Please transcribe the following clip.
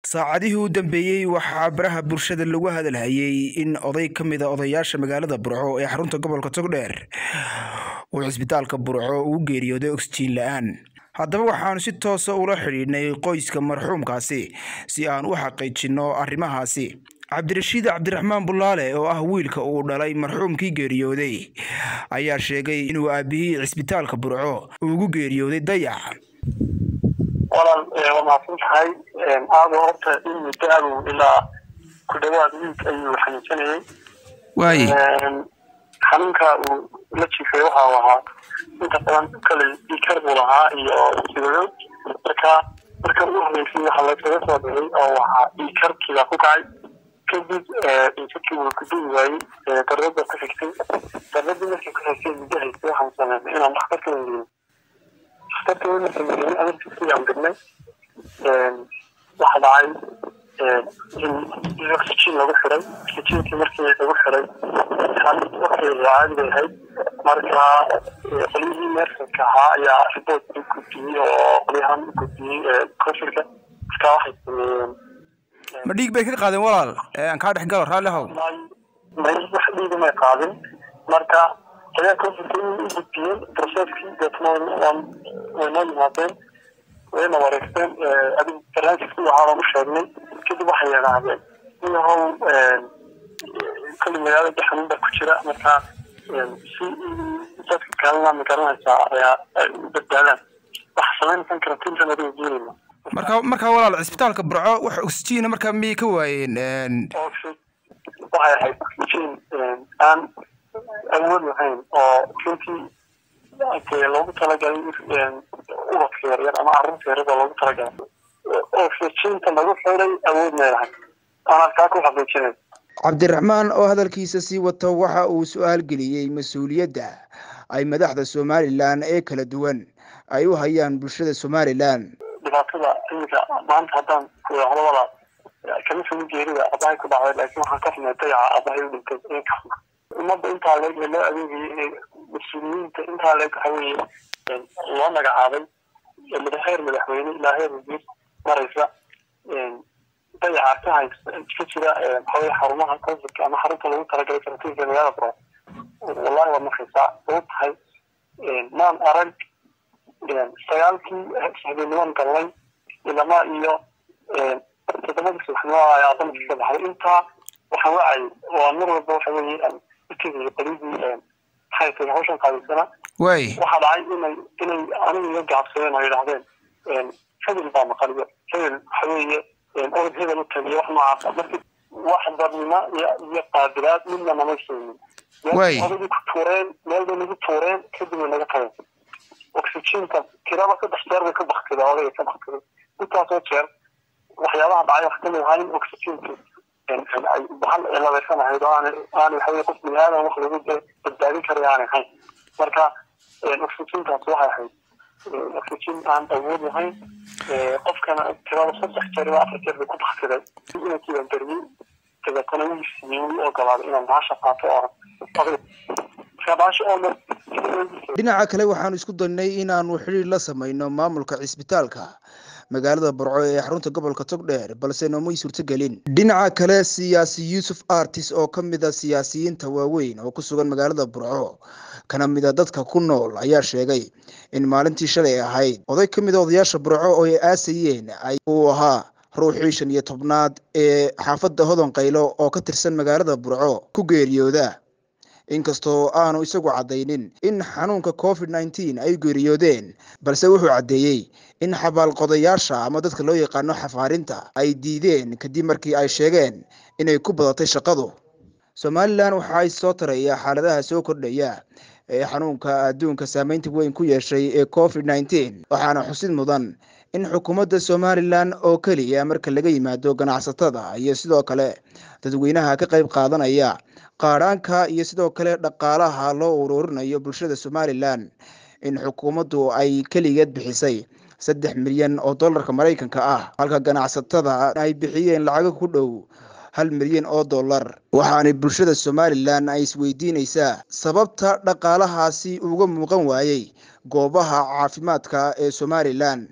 saacadihii u dambeeyey waxaa baraha bulshada lagu hadalhayay in oday ka mid a odayaasha magaalada burco ee xarunta gobolka togdheer uu cisbitaalka burco ugu geeriyooday oxjiin la-aan haddaba waxaanu si toosa ula xidhiidhnay qoyska marxuumkaasi si aan u xaqiijinno arrimahaasi cabdirashiid cabdiraxmaan bulaale oo ah wiilka uu dhalay marxuumkii geeriyooday ayaa sheegay inuu aabihii cisbitaalka burco ugu geeriyooday dayac walaal waa mahadsan tahay aado horta in muddo adow ilaa ku dhawaad wiig ayuu xanuunsanayay waaye xanuunka uu la jiifay waxa uu ahaa inta badan kale dhiikar buu lahaa iyo sidayo marka marka ugu horreysay waxaa laysaga soo dhigay oo waxaa dhiikarkiibaa ku kacay kadib dhiikarkii wuu guduhi waayey darada ku xigtay daradii markii ku xigtay muddo haystay waxaan sameynay inaan dhakhtarka weydiino dhakhtarka weyna sameeyey amarkiisii aan dirnay waxa dhacay in oxygen lagu xiray oxygenkii markii lagu xiray waktigeeda caadi bay ahayd marka qolyihii neersanka ahaa ayaa report u gudbiyey oo qolyahan u gudbiyey covidka marka waxay sameeyeen ma dhiig bay ka qaadeen walaal aan kaa dhex galo raalli how may wax dhiiga may qaadin marka qolyaha covidka u gudbiyeen processkii deetna way noo yimaadeen wayna wareegteen adig barnaamijkii waxaaban u sheegnay kadib waxay yidhaahdeen inahow kolli magaalada xanuun baa ku jira marka si dadka kalena ma garanaysaa ayaa ay u badbaadaan waxa samaynaysan karantiintan adiga geelina marka markaa walaal cisbitaalka burco wax oxygiina markaa miyay ka waayeen waxay ahayd oxygen aan awood lahayn oo runtii loogu talagalay ubadka yaryar ama carruurta yaryar oo loogu talagalay oxyginta lagu xiray awood meelahay anaa kaa ku xaqiijinay cabdiraxmaan oo hadalkiisa sii wato waxa uu su-aal geliyey mas-uuliyadda ay madaxda somalilan ee kala duwan ay u hayaan bulshada somalilan dhibaatada iminka maanta haddaan ku idhaahdo walaa kama fogi geerida abahay ku dhacday laakiin waxaan ka xumay dayaca abahay u dhintay in ka xuma ummadda intaa leeg ee loo adeegayay inay mas-uuliyiinta intaa leeg waxa weeye loo magacaabay heer madaxweyne ilaa heer wasiir maraysa dayaca ka hay ka jira waxaweye xarumaha consulka ama xarunta lagu talagalay karantiinka magaalada bro wallahi waa markaysaa ugu tahay maan arag sagaalkii habeenniman galnay ilama iyo toddobadii subaxnimo ayaa dalka ka baxday intaa waxaan wacay waa mar walba waxa weeye aan utegaya qolyadii maxay tahay hawshan qaadaysana waay waxaa dhacay inay inay aniga iga gaabsadeen oo yidhahdeen hebel baa maqaliyo hebel waxa weeye orod hebel u tagiyo wax noocaasa marka wax badnimo iyo iyo qaabilaad midna nama soonin Waay. odagii ku tuureen meel bay nagu tuureen kadib way naga tageen oxygenka tiraba saddex jeer bay ka baktida odayga ka baktiday intaasoo jeer waxyaabaha dhacay wax kamid ahaa in oxygenka ay bahal ciladaysan ahayd oo aanay aanay waxaweye qof bini aadan wax lagu de badbaadin karay aanay ahayn marka oxygenkaas waxay ahayd oxygen aan awood lahayn qofkana tirada saddex jeer ilaa afar jeer bay ku baktiday inankiiban beriyey dabeetana wuu siiyey wuu ogolaaday inaan bahasha qaato oo marka bahasha oo dhan dhinaca kale waxaanu isku daynay inaanu xidhiir la samayno maamulka cisbitaalka magaalada burco ee xarunta gobolka togdheer balse noomay suurtogelin dhinaca kale siyaasi yuusuf artis oo ka mid a siyaasiyiinta waaweyn oo ku sugan magaalada burco kana mid a dadka ku nool ayaa sheegay in maalintii shalay ahayd oday ka mid a odayaasha burco oo ay aasayeen ay uu ahaa ruuxii shan iyo tobnaad ee xaafadda hodon qaylo oo ka tirsan magaalada burco ku geeriyooda inkastoo aanu isagu caddaynin in xanuunka covid nneteen ay geeriyoodeen balse wuxuu caddeeyey in xabaalqodayaasha ama dadka loo yaqaano xafaarinta ay diideen kadib markii ay sheegeen inay ku badatay shaqadu somalilan waxa ay soo taraya xaaladaha soo kordhaya ee xanuunka adduunka saameynta weyn ku yeeshay ee covid nneteen waxaana xusid mudan in xukuumadda somalilan oo keliya marka laga yimaado ganacsatada iyo sidoo kale dadweynaha ka qayb qaadanaya qaadhaanka iyo sidoo kale dhaqaalaha loo ururinayo bulshada somalilan in xukuumaddu ay keligeed bixisay saddex milyan oo dollarka maraykanka ah halka ganacsatada ay bixiyeen lacago ku dhow hal milyan oo dollar waxaana bulshada somalilan ay isweydiinaysaa sababta dhaqaalahaasi uga muuqan waayey goobaha caafimaadka ee somalilan